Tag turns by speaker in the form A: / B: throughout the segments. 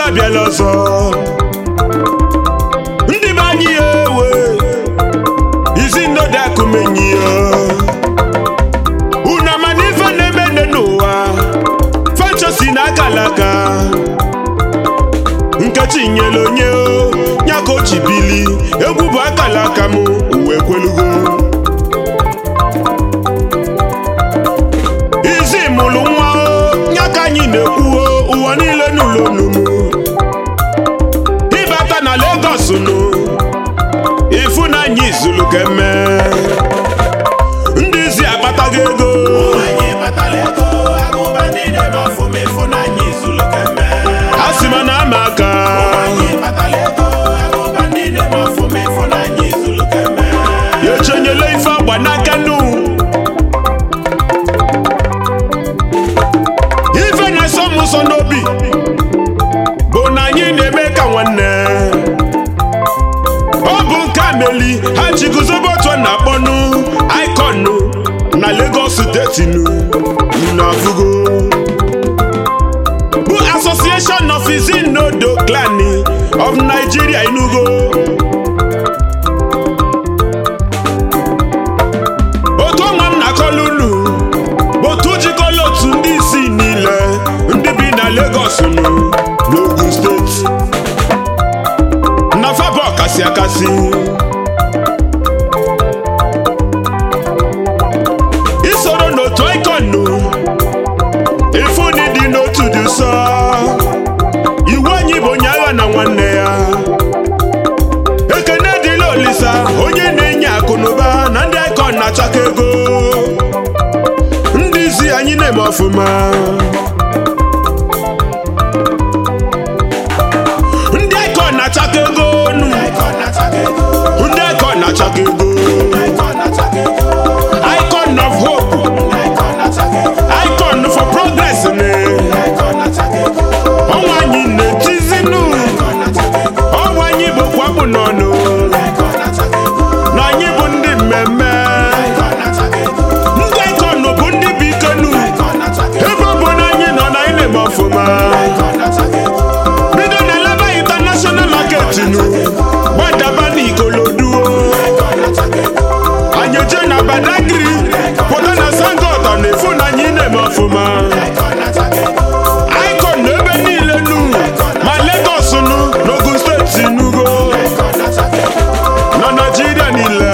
A: abịala ọzọ ndị be anyị ya ewe izi nnọdụ akụmenyi ya unu ama na ife na-eme nne n'ụwa fanchosi na akalaka nkechi nyere onye o ya ka o ji bili egwu bụ akalaka m uwe kwelugo izi mụrụ nwa o ya ka anyị na-ekwu o ụwa niile n'ụlọ onumu ịbata na Lagos nụ ịfụnanya izulu keme ndị izi akpatago ego a sị ma na ama aka ya echenyela ife agba n'aka nụ ife na-eso m ụzọ n'obi bụ na anyị na-eme ka nwanne ọ bụ nke a meli ha ji guzobe otu a na-akpọnụ ikonu na Lagos steeti nụ na afụgo bụ Association of Izinodo Clan of Nigeria Enugu otu ọnwa m na-akọla unu bụ otu jikọla otu ndị isi niile ndị bi na Lagos nụ n'Ogun steeti na fabọ kasị akasị isoro n'otu ikonu ifuni dị n'otu dị nsọ iwu anyị bụ onye agha na nwanne ya ekene dịla olisa onye na-enye akụnụba na ndị ikon na-achaka ego ndị isi anyị na-eme ọfụma ndị ikon na-achaka ego nụ ndị ikon na-achaka ego icon of hope icon for progress ne ọnwa anyị na-etizinu ọnwa anyị bụkwa bụ n'ọnụ na anyị bụ ndị mmemme ndị icon bụ ndị bụ ikenu ebe ọ bụ na anyị nọ na anyị na-eme ọfụma bido na laba international market nu gbadaba n'ikoloduo anyị eje na badagiri pụta na sangota na efu na anyị na-eme ọfụma icon na ebe niile nu ma Lagos nu n'Ogun steeti nugo na Naịjirịa niile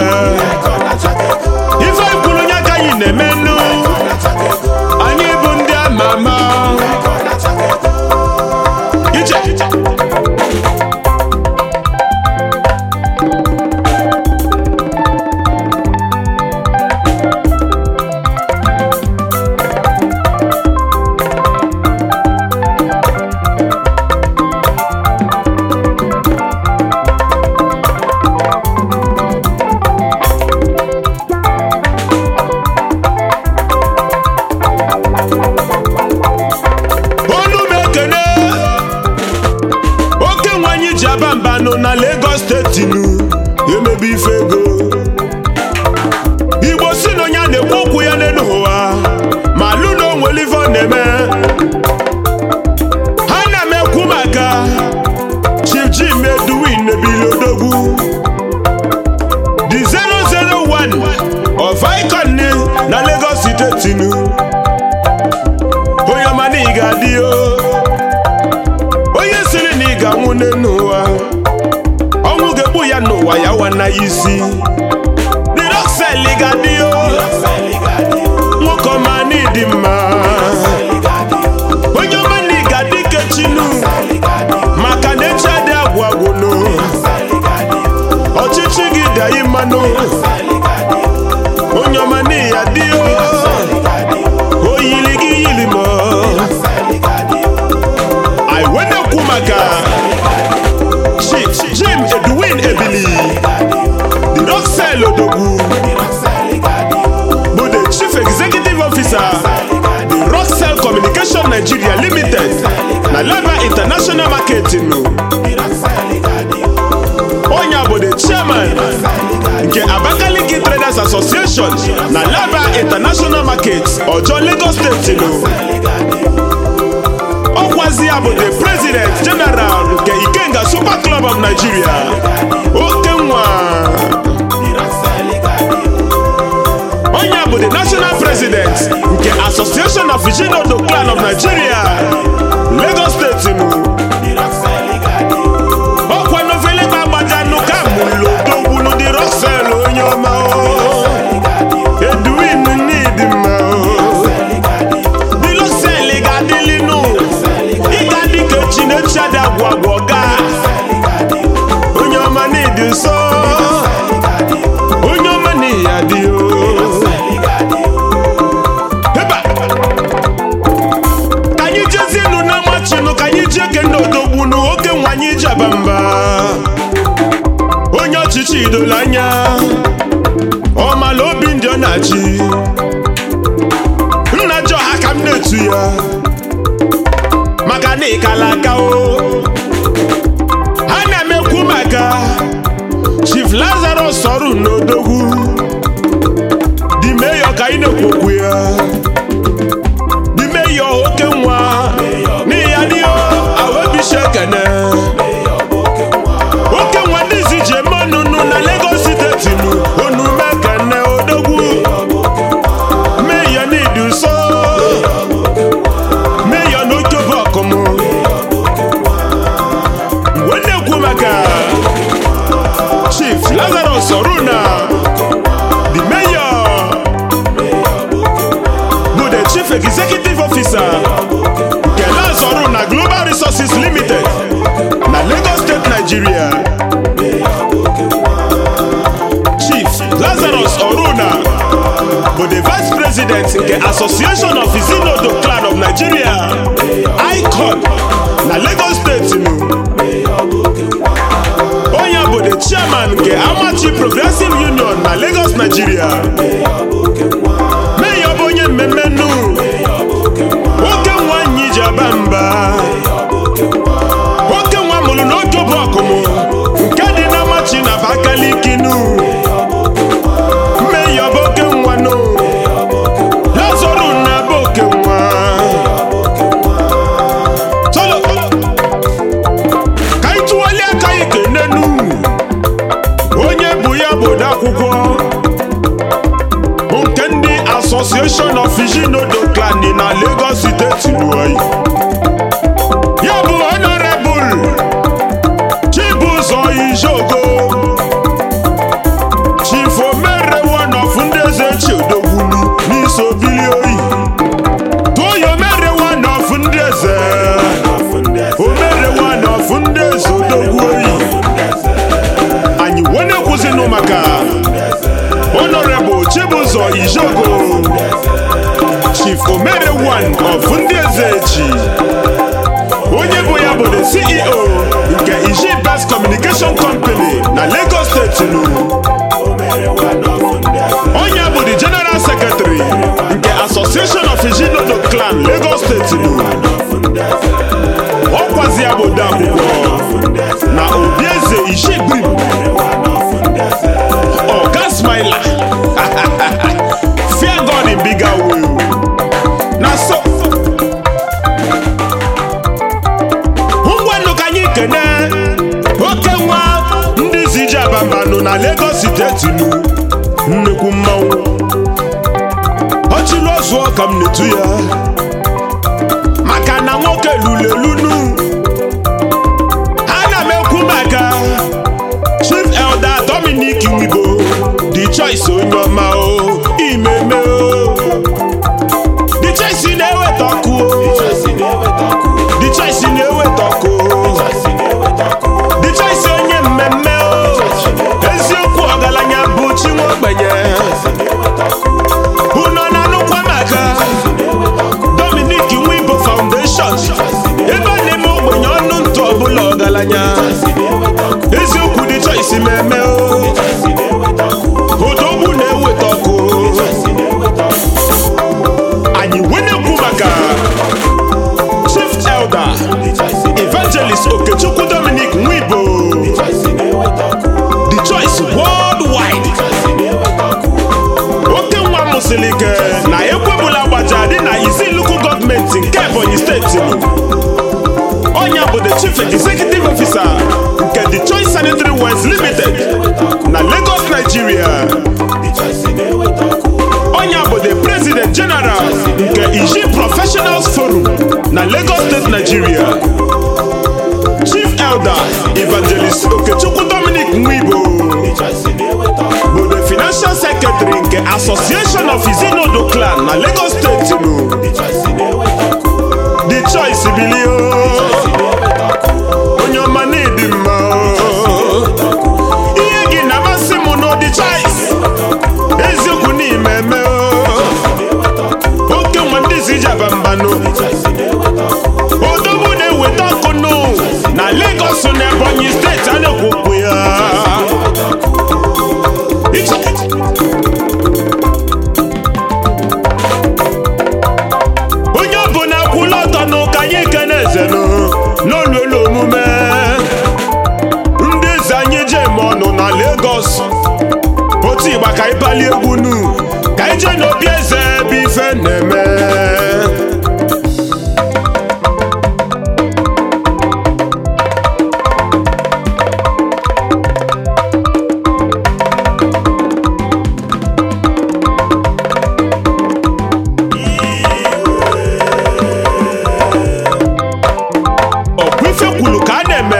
A: ife kwuru onye aka anyị na-eme nu anyị bụ ndị ama ama ije olu m ekene oke nwe anyị ji aba mbanụ na Lagos steeti nu emebe ife ego igbo si na onye a na-ekwu okwu ya n'elu ụwa ma alụ na onwere ife ọ na-eme ha na m ekwu maka Chief Jim Edwin Ebilodogwu the 001 of Icon na Lagos steeti nu onye ọma na ị ga-adị o onye siri na ị ga-anwụ n'elu ụwa ọnwụ ga-egbu ya n'ụwa ya wana ya isi the rocksel ga-adị o nwoke ọma na ịdị mma onye ọma na ị ga-adị kechinu maka na echi adị agwụ agwụnụ ọchịchị gị dị anyị mmanụ onye ọma na ị ya dị o o yiri gị yiri m anyị wee na-ekwu maka Chief Jim Edwin Ebili the Rocksell Odogwu bụ the Chief Executive Officer the Rocksell Communication Nigeria Limited na Laba International Marketing onye bụ the Chairman nke Abakaliki Traders Association na Laba International Market Ọjọọ Lagos State nụ ọkwazi ya bụ the President General Club of Nigeria oke nwa onye a bụ the national president nke Association of Ijinodo Clan of Nigeria Lagos steeti nụ ọkwa novele gbagbajanụ ka mụlụ odogwunu dị Roxel onye ọma o Edwin Nidimma o dị Roxel ga-adịlinu ịga dịka echi na echi adị agwụ agwụ ọga onye ọma n'ịdị nsọ onye ọma n'ihi adị o Heba! ka anyị jezienụ na machinụ ka anyị jee kene odogbunu oke nwa anyị jaba mba onye ọchịchị idola anya ọmala obi ndị ọ na-achị nna jọ ha ka m na-etu ya maka na ịkala aka o ha na-emekwu maka Chief Lazarus ọrụ n'odogwu dị meyo ka anyị na-ekwu okwu ya dị meyo oke nwa n'ihi ya dị awebisi ekene oke nwa ndị zi ji eme ọnụnụ na Lagos steeti nụ onume kene odogwu meyo n'ịdị nso meyo n'otobo ọkụmụ mgbe na-ekwu maka Chief Lazarus Oruna the mayor bụ the chief executive officer nke Laz Oruna Global Resources Limited na Lagos State Nigeria Chief Lazarus Oruna bụ the vice president nke Association of Izinodo Clan of Nigeria ICON na Lagos State nụ onye bụ the chairman nke Amachi Progressive Union na Lagos Nigeria meya bụ onye mmemme nnu oke nwa anyị ji aba mba oke nwa mụrụ n'oke bụ ọkụmụ nke dị na Amachi na Abakaliki nụ meya bụ oke nwa nụ Lazoru na bụ oke nwa Tolo. ka anyị tụwalie aka anyị kenenu onye bụ ya bụ odeakwụkwọ bụ nke ndị Association of Ijinodo Clan dị na Lagos steeti n'oyi ya bụ Honorable Chibuzọ Ijogo Chief Omere one of ndị eze Chiodogwulu n'iso bili oyi Toyo Omere one of ndị eze Omere one of ndị eze odogwu oyi anyị wee na-ekwuzinụ maka Honorable Chibuzọ Ijogo Chief Omere one of ndị eze echi onye bụ ya bụ the CEO nke Iji Best Communication Company na Lagos State nụ onye bụ the General Secretary nke Association of Ijinodo Clan Lagos State nụ ọkwazi ya bụ odeakwụkwọ na Obieze Ishigbrim Oga Smiler Fear God in bigger way na so ngwanụ ka anyị kene oke nwa ndị zi ji abambanụ na Lagos steeti nụ nnekwu mmanwụ ọchịlụ ọzụọ ka m na-etu ya maka na nwoke lụrụ elunu ana m ekwu maka Chief Elder Dominic Nwibo the choice onye ọma o imeme o the choice na-eweta ọkụ o the choice na-eweta ọkụ o the choice onye mmemme o eziokwu ọgaranya bụ chi nwa ogbenye unu ọ na-anụkwa maka Dominic Nwibo Foundation ebe a na-eme ogbenye ọnụ ntụ ọbụla ọgaranya eziokwu dị choice mmemme o odogwu na-eweta ọkụ anyị wee na-ekwu maka Chief Elder Evangelist Okechukwu Dominic Nwibo The Choice Worldwide oke nwa mụsịrị ike na ekwebula gbaja dị na Iziluku gọọmenti nke Ebonyi steeti ọnya bụ the Chief Executive Officer nke The na Lagos State Nigeria Chief Elder Evangelist Okechukwu Dominic Nwibo bụ the Financial Secretary nke Association of Izinodo Clan na Lagos State nụ The Choice bilio onye ọma na-edi mma ihe gị na-amasị m n'ụdị Choice eziokwu n'ime eme oke nwa ndị si jaba mbanụ odogwu na-eweta ọkụnụ na Lagos na Ebonyi steeti a na-ekwukwu ya Iche. onye ọbụla kwụla ọtọ n'ụka anyị kene ezenụ n'olu elu omume ndị eze anyị je eme ọnụ na Lagos otu ịgba ka anyị palie egwu nu ka anyị jee n'obi eze ebe ife na-eme ọkwa ife kwuru ka a na-eme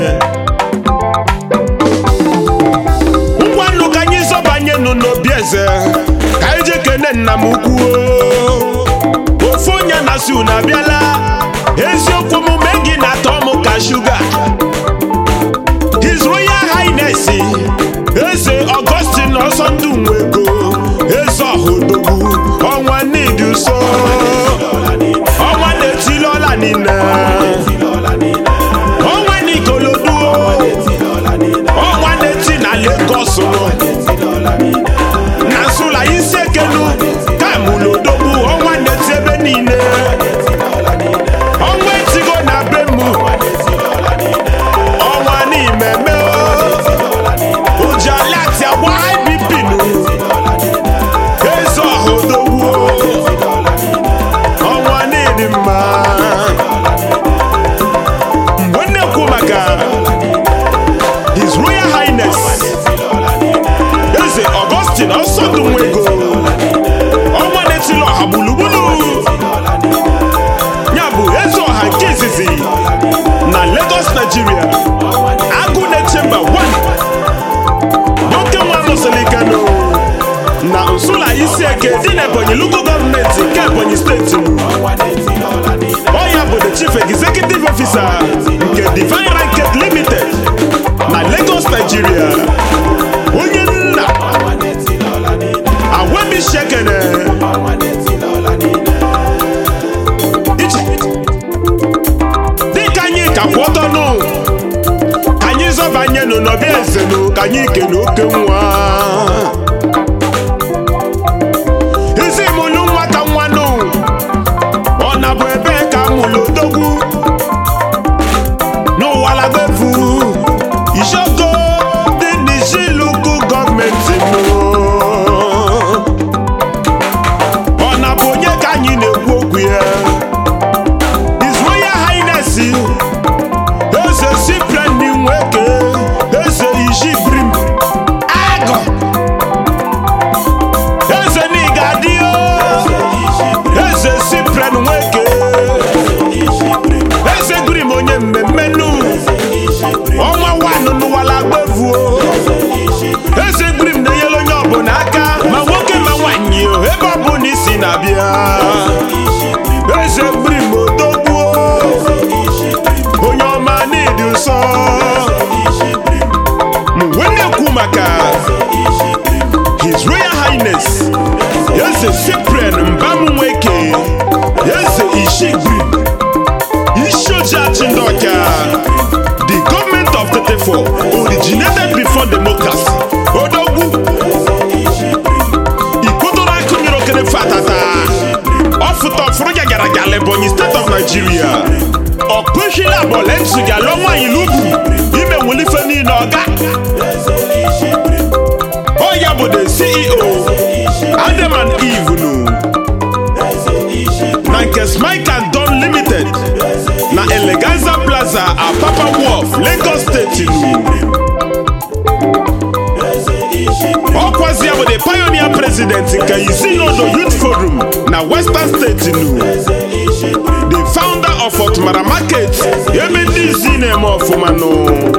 A: ngwa nnu ka anyị zọbanye nụ n'obi eze ka anyị jee kene nna m ukwu ofu onye na-asị unu abịala eziokwu omume gị na-atọ m ka shuga His Royal Highness eze Augustine ọsọndụ nwego eze ọhụdogwu ọnwa n'ịdị ụsọ ọnwa na-etili ọla niile ọnwa n'ikolodu ọnwa na-eti na Lagos na nsụla isi ekenu kamulodogbu ọnwa na-eti ebe niile ọnwa etigo na be mụ ọnwa n'ime me ujalati agwa IBP nụ eze ọhụdogbu ọnwa n'ịdị mma mgbe m na-ekwu maka His Royal Highness Eze Augustine Ọsọdụ Nwego ọnwa na-etili ọha gburugburu ya bụ eze ọha nke izizi na Lagos Nigeria agụ na-eche mba 1 nwoke nwa nọsịrị Kano na Nsụla isi eke dị na Ebonyi Local gọọmenti nke Ebonyi steeti ọ ya bụ the chief executive officer nke Divine Ranket Limited na Lagos Nigeria onye nna Awemi Shekene Iche. dịka anyị ka kwụ ọtọ nụ ka anyị zọbanye nụ n'ọbịa eze nụ ka anyị kene oke nwa isi mụlụ nwata nwanụ ọ na bụ ebe ka mụlụ odogwu n'ụwa lagbefu isoko dị n'isi luku gọọmenti nụ ọ na bụ onye ka anyị na-ekwu okwu ya His Royal Highness eze Cyprian Nweke eze Ishibrim agụ eze Nigadio eze Cyprian Nweke eze Grim onye mmemme nu ọnwa wanụ n'ụwala gbevuo eze Grim na-enyere onye ọbụla aka ma nwoke ma nwaanyị o, ebe ọbụla isi na-abịa eze Grim odogbuo onye ọma n'ịdị nsọ m wee na-ekwu maka His Royal Highness eze Cyprian Mbam Nweke eze Ishigri Ishojachi Ndoka the government of 34 originated before democracy odogwu ikpotoro akụnyere okere fatata ọfụta ọfụrụ ya gara gara Ebonyi state of Nigeria ọkpụhila bọlensu ga-alụ nwaanyị n'ugwu ime nwelife niile ọga ọ ya bụ the CEO Adam and Eve nụ na nke Smike and Don Limited na Eleganza Plaza Apapa Wharf Lagos State nụ ọkwazi ya bụ the pioneer president nke Izinodo Youth Forum na Western State nụ the founder of Otmara Market ebe ndị izi na-eme ọfụma nụ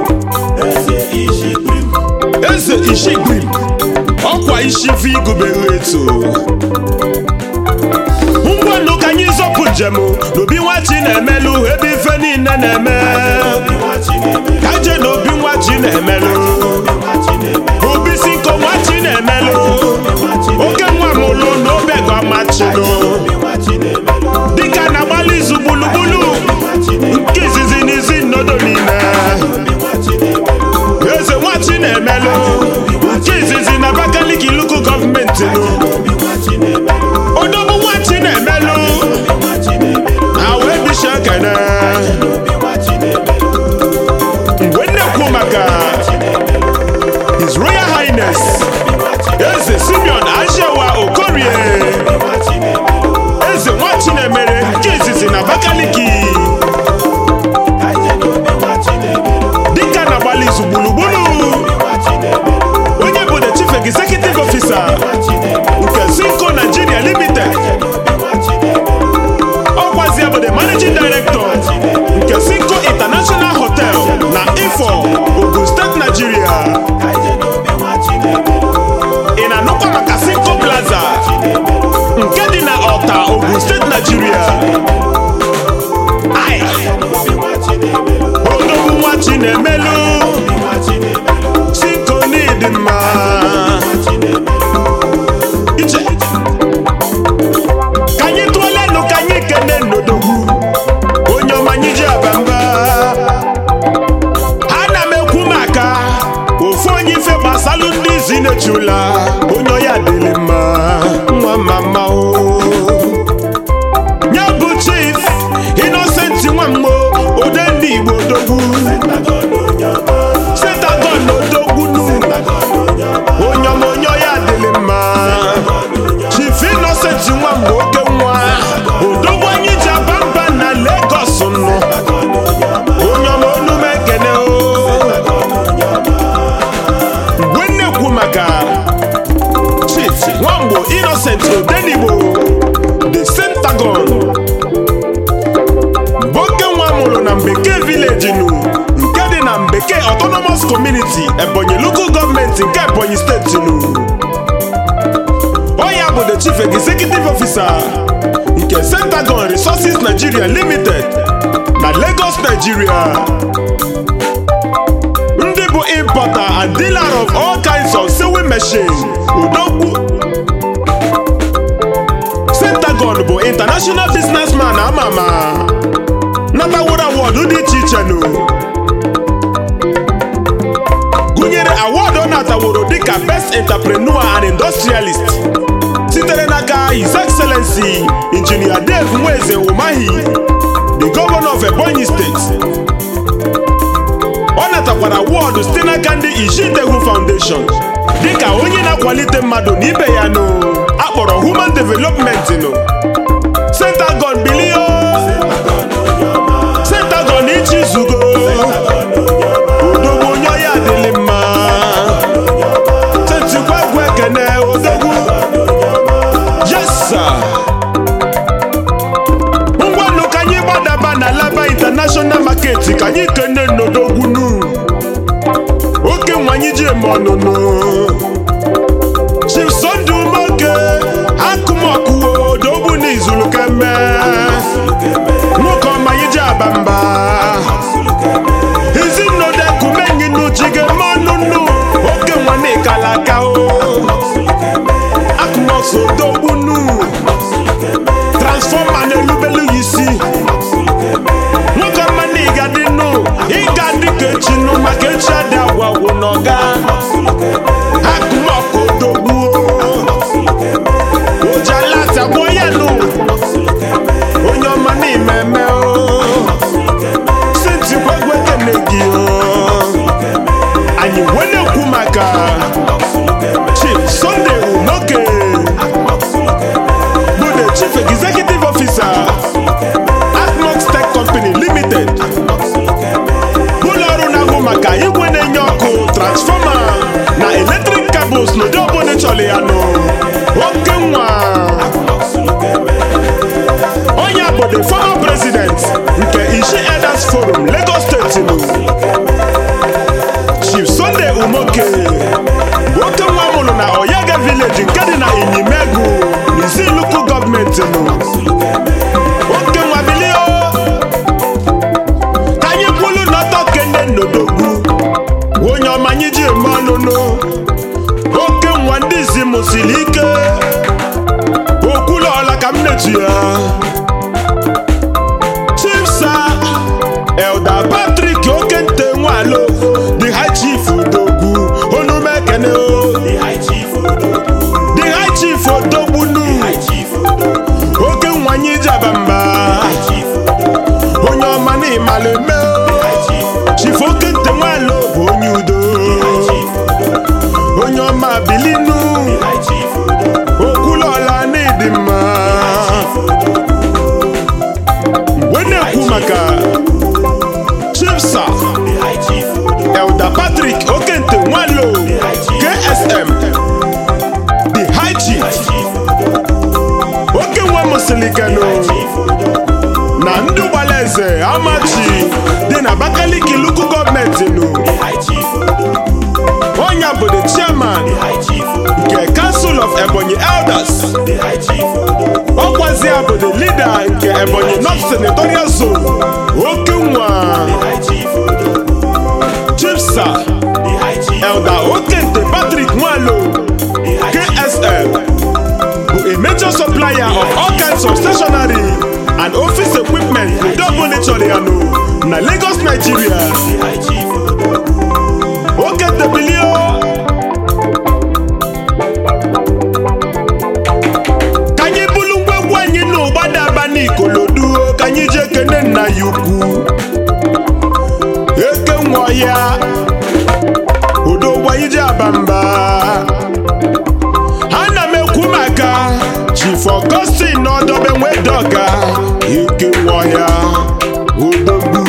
A: eze ishigwe ọkwa isi vi gubere eto ngwanụ ka anyị zọpụ njem n'obi nwachi na-emelụ ebe ife niile na-eme ka je na obi nwachi na-emelụ obi si nko nwachi na-emelụ oke nwa mụlụ na obego amachino dịka na-agbalị izu gburugburu nke izizi n'izi nnodo niile eze nwachi na-emelụ nke izizi na Abakaliki luku gọọmenti nụ odogwu nwachi na-emelụ ha wee bisha kene mgbe nnekwu maka His Royal Highness eze Simeon Ajewa Okorie eze nwachi na-emere nke izizi na Abakaliki dịka na-agbalị izu gburugburu onye bụ the chief executive officer nke Zinco Nigeria Limited ọkwazi ya bụ the managing director nke Zinco International Hotel na Ifo Ogun State Nigeria ị na-anụkwa maka Zinco Plaza nke dị na Ọta Ogun State Nigeria ai odogwu nwachi na-emelụ Zinco n'ịdị mma iche ka anyị tụọlenụ ka anyị kene n'odogwu onye ọma anyị ji aba mba ana m ekwu maka ofu onye ife gbasalụ ndị izi na-echula onye ọya dịrị mma nwa mama o nye bụ chief Innocent nwammo ode ndị Igbo odogwu setagon odogwu nu onye ọma onye ọya dịrị mma chief Innocent nwammo oke nwa odogwu anyị ji aba mba na Lagos nụ onye ọma onu m ekene o mgbe nnekwu maka chief nwamgbo Innocent odenigbo the Centagon bụ oke nwa mụrụ na mbekee village nụ nke dị na mbekee autonomous community ebonyi local gọọmenti nke ebonyi steeti nụ ọ ya bụ the chief executive officer nke Centagon resources nigeria limited na lagos nigeria ndị bụ importer and dealer of all kinds of sewing machine udokwu Centagon bụ international businessman ama ama nataworo awọdụ dị iche iche nụ gụnyere awọdụ ọ nataworo dịka best entrepreneur and industrialist sitere n'aka his excellency injinia dave nweze umahi the governor of ebonyi state ọ natakwara awọdụ site n'aka ndị ishitehu foundation dịka onye na-akwalite mmadụ na ibe ya nụ akpọrọ human development nụ Centagon bilio Centagon ichi zugo odogwu onye ọya adịlị mma tetikwa egwu ekene odogwu yes sir ngwanụ ka anyị gbadaba na laba international market ka anyị kene n'odogwu nu oke nwa anyị ji eme ọnụnụ chief Sunday umoke akụmọkụ odogwu n'izulu keme nwoke ọma anyị ji aba mba ezinodekumenyinu jigeme ọnụnụ oke nwa n'ịkala aka o akụmọsụ odogwu nu transfọma na-elubelu ya isi nwoke ọma na ịga dị nụ ịga dị ka echi nụ maka echi adị agwa agwụ n'ọga ka m na-etu ya chief sir elda patrick okente nwalo the high chief odogwu onume ekene o
B: The high chief Odogwu.
A: the high chief odogbunu
B: High chief Odogwu.
A: oke nwanyị jabamba
B: High chief Odogwu.
A: onye ọma na ịmaleme
B: High chief Odogwu.
A: chief okente nwalo bụ onye udo
B: High chief Odogwu.
A: onye ọma bilinu
B: High chief Odogwu.
A: okwulọla na ịdị mma
B: Chief Odogwu.
A: wee na-ekwu maka chief sir
B: The high chief Odogwu.
A: elder patrick okente nwalo ksm the high chief
B: High chief Odogwu.
A: oke nwa musilikenu
B: Chief Odogwu.
A: na ndị gbara eze amachi dị na abakaliki luku gọọmenti nụ
B: The high chief Odogwu.
A: onye bụ the chairman
B: The high chief Odogwu.
A: nke council of ebonyi elders
B: The high chief Odogwu.
A: ọkwazi bụ the leader nke ebonyi north senatorial zone oke nwa
B: The high chief Odogwu.
A: chief sir
B: The high chief
A: elder okente patrick nwalo
B: The high chief
A: ksm bụ a major supplier of all kinds of stationery and office equipment double chọrọ na lagos nigeria
B: The high chief Odogwu.
A: okente bilio ka anyị bulu ngwegwu anyị n'ụgbadaba n'ikolodu ka anyị jee kene nna ya ukwu eke nwa ya odogwu anyị ji abamba ana m ekwu maka chief augustin n'ọdọbe nwedoga eke nwa ya odogwu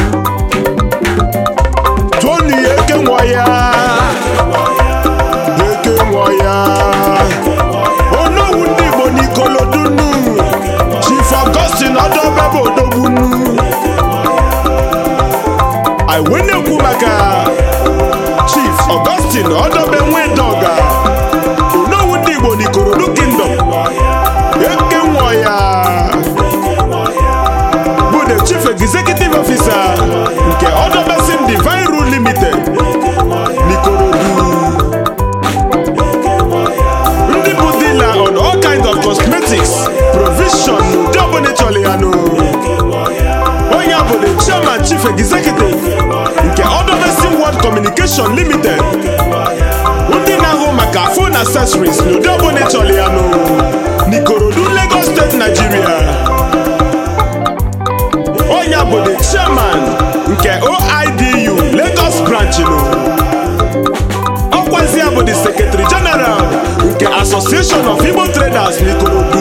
A: tony eke nwa ya eke nwa ya onowu ndị igbo n'ikolodunu chief augustin ọdọbe bụ odogbunu anyị wee na-ekwu maka chief augustin ọdọbe nwedoga onowu ndị igbo n'ikorodu kingdom eke nwa ya bụ the chief executive officer nke ọdọbesim divine rule limited n'ikorodu ndị bụ dealer on all kinds of cosmetics provision n'ụdị ọbụla ịchọrọ ya nụ onye a bụ the chairman chief executive nke ọdọbesim world communication limited ndị na-ahụ maka phone accessories n'ụdị ọbụla ịchọrọ ya nụ n'ikorodu lagos steeti nigeria onye a bụ the chairman nke oidu lagos branch nụ ọkwazi ya bụ the secretary general nke association of igbo traders n'ikorodu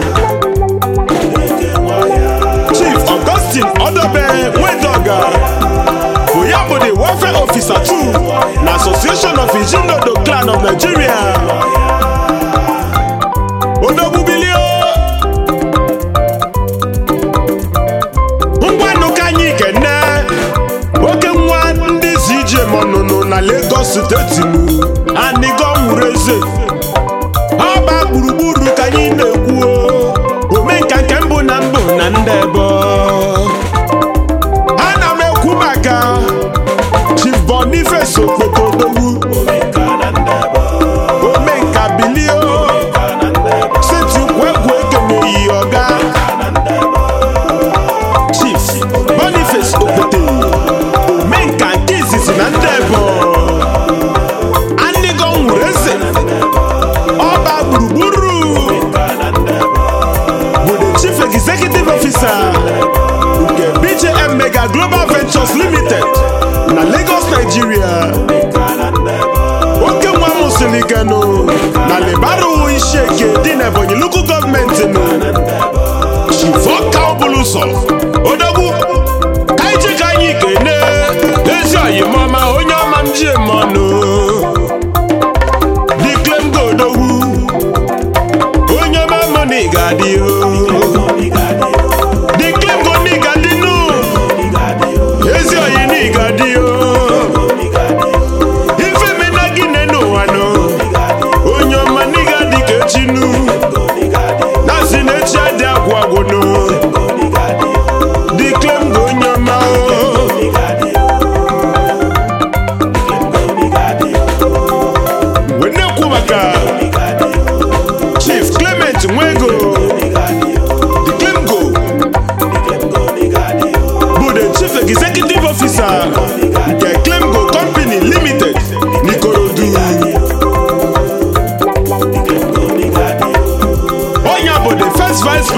A: chief augustin ọdọbe nwedoga bụ ya bụ the welfare officer too na association of ijinodo clan of nigeria odogbubilio ngwanụ ka anyị kene oke nwa ndị zi ije mọnụnụ na lagos steeti mu anigo nwụrụ eze ọba gburugburu ka anyị na-ekwu o. omenka nke mbụ na mbụ na ndị ebo ana m ekwu maka chief boniface okpotodogwu omenka bilio seti ukwu egwu ekeneyi ọga chief boniface okpote omenka nke izizi na ndị ebo anịgo nwụrụ eze ọba gburugburu bụ the chief executive officer nke bjm mega global ventures limited na lagos nigeria oke nwa musilikenu na libaru isi eke dị n'ebonyi local gọọmenti nụ chifoka obuluso odogwu ka anyị ji ka anyị kene ezi oyimọma onye ọma m ji eme ọnụ diklem godogwu onye ọma mọ na ị ga-adị o diklem go na ị ga-adị nụ ezi oyi na ị ga-adị o ife mena gị ne n'ụwa nụ onye ọma na ị ga-adị ka echi nụ na si na echi adị agwụ agwụ nụ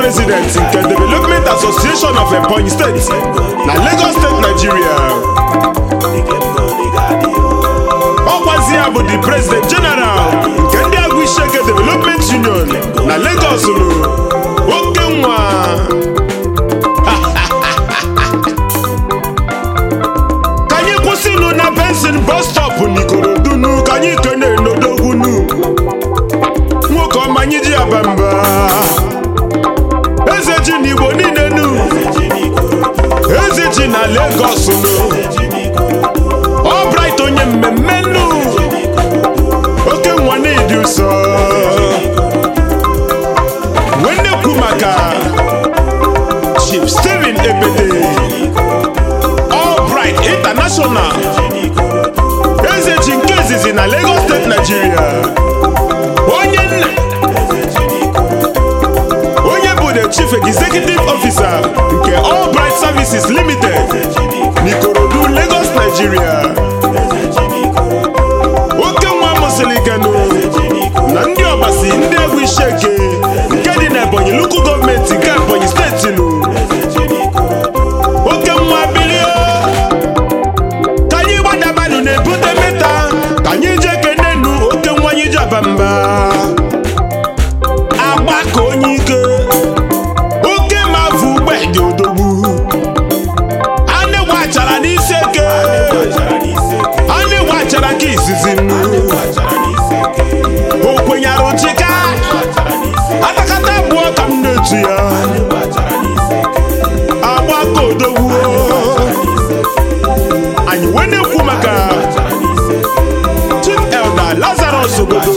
A: president nke development association of ebonyi steeti na lagos steeti nigeria ọkwazi ya bụ the president general nke ndị agụ isheke development union na lagos lụ oke nwa ka anyị kwụsịnụ na bensin bus stop n'ikorodunu ka anyị kene n'odogwunu nwoke ọma anyị ji aba mba eze ji n'igbo niile nu eze ji na lagos nu ọbright onye mmemme nu oke nwa na-edi ụsọ wee na-ekwu maka chief steven ebede Albright International eze ji nke izizi na Lagos State Nigeria onye nna onye bụ the chief executive officer nke Albright Services Limited n'Ikorodu Lagos Nigeria oke nwa mụsịrị kenu na ndị ọbasi ndị egwu isheke nke dị na Ebonyi Local gọọmenti nke Ebonyi steeti nụ oke nwa bilie ka anyị gbadabanụ na-ebute meta ka anyị jee kenenu oke nwa anyị ji aba mba agba ka onye ike oke ma vụ ugbe dị odogwu anị gbachara n'isi eke anị gbachara ka izizi nnu o kwenyere chika atakata abụọ ka m na-etu ya agba ka odogwu anyị wee na-ekwu maka chief elder lazarus obodo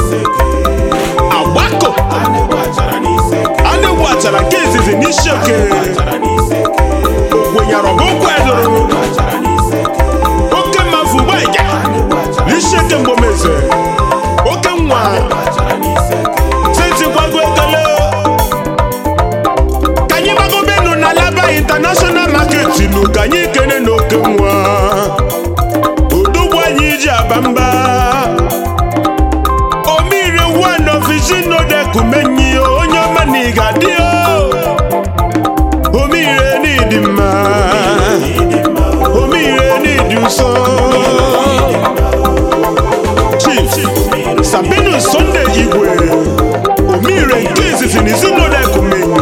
A: agbako a na-egwu achara nke izizi n'isi oke okwenyere ọgụgwụ edoro oke mmafu gbaja n'isi oke mgbomeze oke nwa setikwago ekele ka anyị gbagobenu na laba international market nu ka anyị kene na oke nwa odogwu anyị ji aba mba omire one of izinodekumenyi onye ọma na ịga dị omire n'ịdị mma omire n'ịdị nsọ chief sabinus sunday igwe omire nke izizi na izinodekumenyi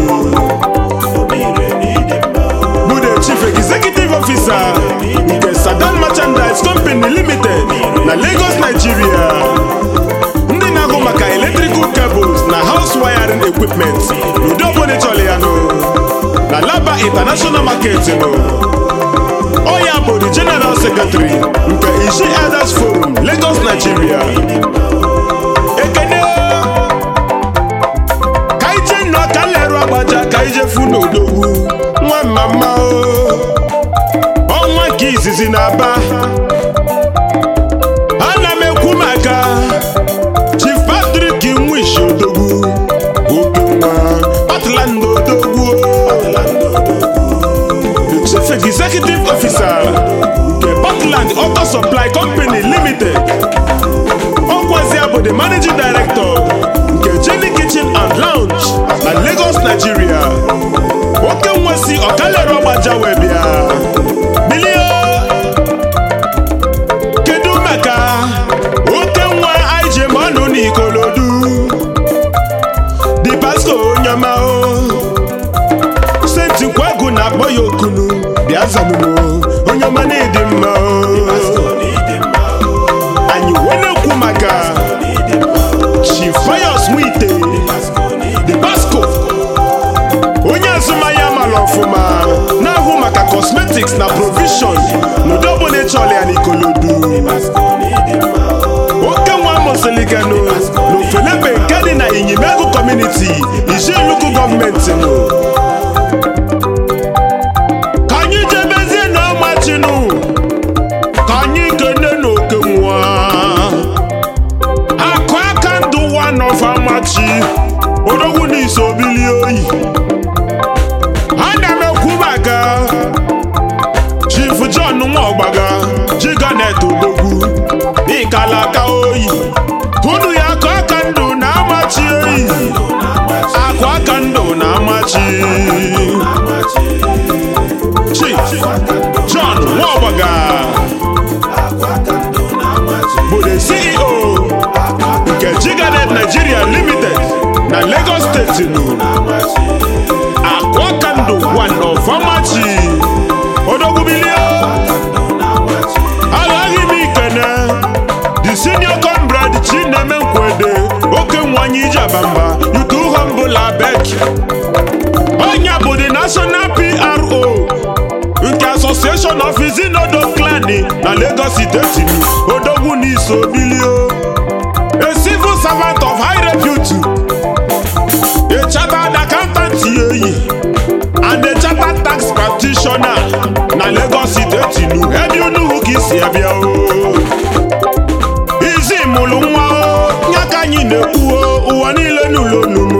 A: bụ the chief executive officer nke Sadan Merchandise Company Limited na Lagos, Nigeria. ndị na-ahụ maka electrical cables na house wiring equipment n'ụdị ọbụla ịchọrọ ya nụ na Laba International Market nụ ọ ya bụ the General Secretary nke Ishi Elders Forum Lagos, Nigeria. ekene ka ije nnọọ ka nlerụ agbaja ka ije fu n'odogwu nwa mama o ọnwa nke izizi na-aba ana m ekwu maka chief patrick nwishi odogwu oke nwa patland odogwu the chief executive officer nke Portland Auto Supply Company Limited ọkwazia bụ the managing director nke Jenny Kitchen and Lounge na Lagos, Nigeria oke nwa si ọkalere ọgbaja wee bịa bilie kedu maka oke nwa anyị ji ma ọnụ n'ikolodu di pasco onye ọma o senti kwagụ na-akpọ ya okunu bịa zanụmo onye ọma na-edi mma o anyị wee na-ekwu maka chifayos nwite di pasco onye azụmahịa mara ọfụma na-ahụ maka cosmetics na provision n'ụdị ọbụla ịchọrọ ya n'ikolodu oke nwa mụsịlịkanụ n'ofelebe nke dị na inyimegu kọmuniti ijeluku gọọmenti nụ ka anyị jebezie na ọmachinu Lagos steeti odogwu n'iso bilio a civil servant of high repute a chartered accountant yeyi and a chartered tax practitioner na Lagos steeti nu ebe unu ka isi abịa o izi mụrụ nwa o ya ka anyị na-ekwu o ụwa niile n'ụlọ onumu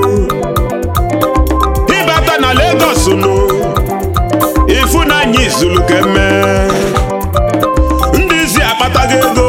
A: ịbata na Lagos nụ ịfụ na anyị zuru keme ndị izi akpatago ego